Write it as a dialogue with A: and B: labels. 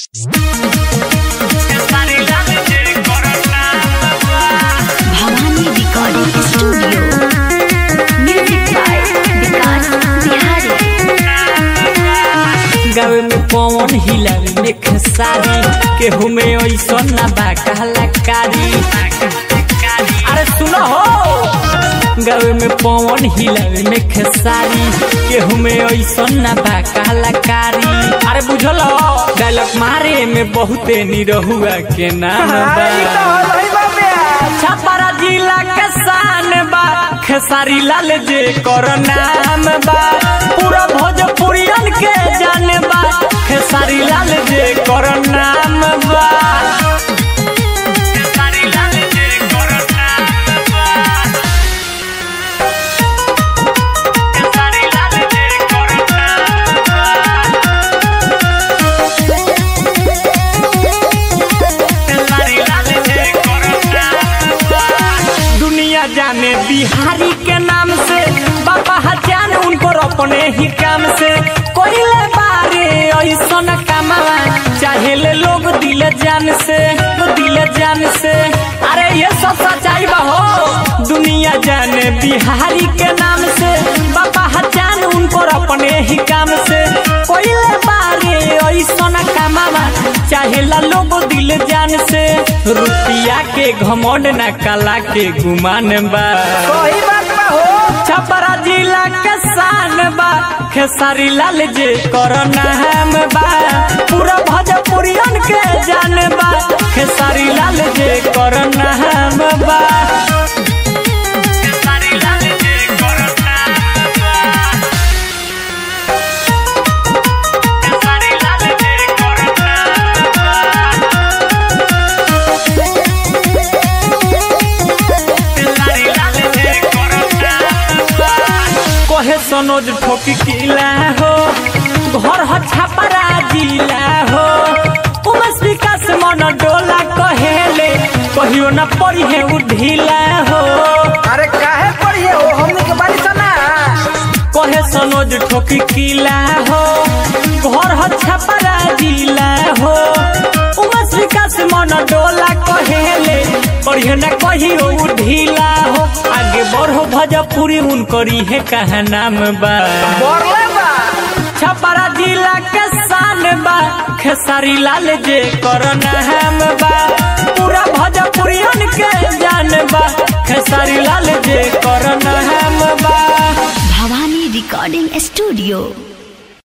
A: Bhavani recording studio music by Vikas Bihari
B: गावे में पवन हिलावे में खेसारी केहू में ऐसा ना बा कलाकारी अरे सुनो हो गावे में पवन हिलावे में खेसारी केहू में ऐसा ना बा कलाकारी अरे बुझल डायलॉग मारे में बहुते निरहुआ के नाम बा छपरा जिला के शान बा खेसारी लाल जे कर नाम बा पूरा भोजपुरियन के जान बा खेसारी लाल जे कर नाम बा खेसारी लाल जे कर नाम बा खेसारी लाल जे कर नाम बा दुनिया जाने बिहारी के नाम से बाबा हजान उनको अपने ही काम से कोइले बारे ऐसा कमावा चाहे ले लोग दिल जान से दिल जान से अरे ये सब सच्चाई बा हो दुनिया जाने बिहारी के नाम से बाबा हजान उनको अपने ही काम से कोइले बारे ऐसा कमावा चाहे ला लोग दिल जान से रुपया के घमंड ना कला के गुमान बा छपरा जिला के शान बा खेसारी लाल जे कर नाम बा पूरा भोजपुरियन के जान बा खेसारी लाल जे कर नाम बा खेसारी लाल जे कर नाम बा खेसारी लाल जे कर नाम बा कहे सनोज ठोकी किला हो घर ह छापरा जिला हो उमस विकास मन डोला कहेले कहियो न पड़ी है उ ढीला हो
C: अरे काहे पढ़िए हो हमनी के बारी सना
B: कहे सनोज ठोकी किला हो घर ह छापरा जिला हो उमस विकास मन डोला कहेले कहियो न कहियो उ ढीला हो आगे बढ़ो भजपुरी उनकरी है कहा नाम बा
C: बोरले बा
B: छपरा जिला के शान बा खेसारी लाल जे कर नाम बा पूरा भोजपुरियन के जान बा खेसारी लाल जे कर नाम बा
A: भवानी रिकॉर्डिंग स्टूडियो